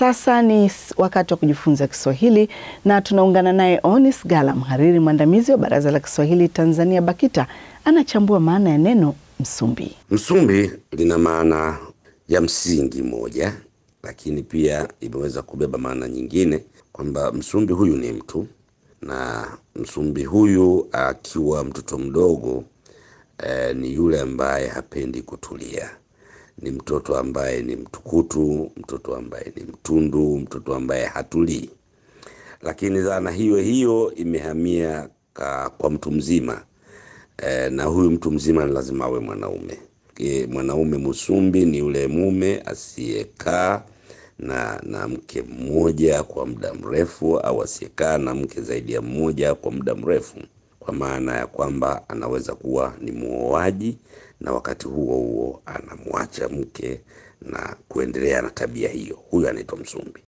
sasa ni wakati wa kujifunza Kiswahili na tunaungana naye Onis Gala, mhariri mwandamizi wa Baraza la Kiswahili Tanzania BAKITA, anachambua maana ya neno msumbi. Msumbi lina maana ya msingi moja, lakini pia imeweza kubeba maana nyingine kwamba msumbi huyu ni mtu na msumbi huyu akiwa mtoto mdogo eh, ni yule ambaye hapendi kutulia ni mtoto ambaye ni mtukutu, mtoto ambaye ni mtundu, mtoto ambaye hatulii. Lakini dhana hiyo hiyo imehamia ka, kwa mtu mzima e, na huyu mtu mzima ni lazima awe mwanaume. E, mwanaume msumbi ni yule mume asiyekaa na, na mke mmoja kwa muda mrefu au asiyekaa na mke zaidi ya mmoja kwa muda mrefu, kwa maana ya kwamba anaweza kuwa ni muoaji na wakati huo huo anamwacha mke na kuendelea na tabia hiyo. Huyu anaitwa msumbi.